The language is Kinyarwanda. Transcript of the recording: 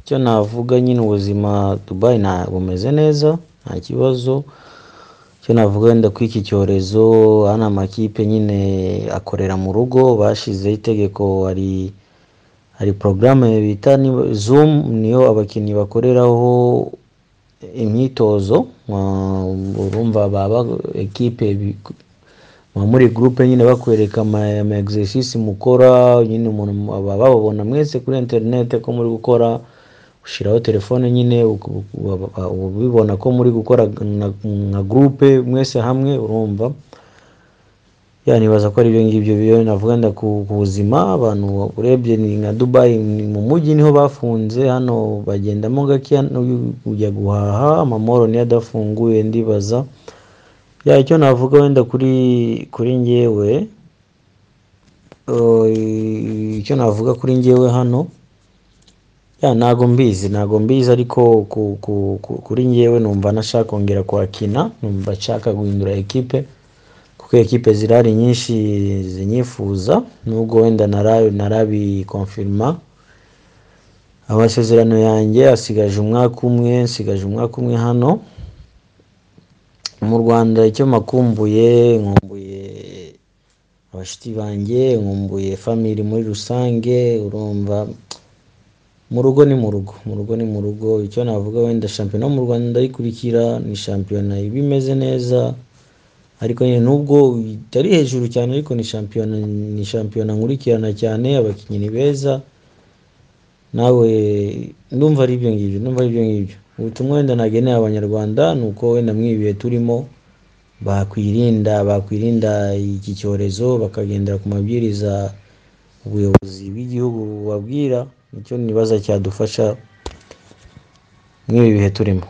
Icyo navuga nyine ubuzima Dubai na bumeze neza nta kibazo, icyo navuga wenda kuri iki cyorezo ano amakipe nyine akorera mu rugo bashyizeho itegeko hari hari porogaramu bita zumu niyo abakinnyi bakoreraho imyitozo, urumva baba ekipe muba muri gurupe nyine bakwereka ama egisesisi mukora nyine baba bababona mwese kuri interineti ko muri gukora, ushyiraho telefone nyine ubibona ko muri gukora nka gurupe mwese hamwe urumva, nibaza ko aribyo ngibyo navuga wenda ku buzima abantu urebye ni nka Dubai mu mujyi niho bafunze hano bagendamo gakeya ujya guhaha amamoro niyo adafunguye ndibaza, icyo navuga wenda kuri kuri njyewe icyo navuga kuri njyewe hano ntago mbizi ntago mbizi ariko kuri njyewe numva ntashaka kongera kuhakina, numva nshaka guhindura ekipe kuko ekipe zirahari nyinshi zinyifuza nubwo wenda ntarabikonfirima, amasezerano yanjye asigaje umwaka umwe nsigaje umwaka umwe hano, mu Rwanda icyo mpakumbuye nkumbuye abashyitsi banjye, nkumbuye famiri muri rusange urumva mu rugo ni mu rugo, mu rugo ni mu rugo icyo navuga wenda shampiyona yo mu Rwanda ndayikurikira ni shampiyona iba imeze neza ariko nyine nubwo itari hejuru cyane ariko ni shampiyona ni shampiyona nkurikirana cyane abakinnyi ni beza, nawe ndumva ari ibyo ngibyo ndumva ari ibyo ngibyo, ubutumwa wenda nagenera abanyarwanda ni uko wenda muri ibi bihe turimo bakwirinda bakwirinda iki cyorezo bakagendera ku mabwiriza ubuyobozi bw'igihugu bubabwira, nicyo nibaza cyadufasha muri ibi bihe turimo.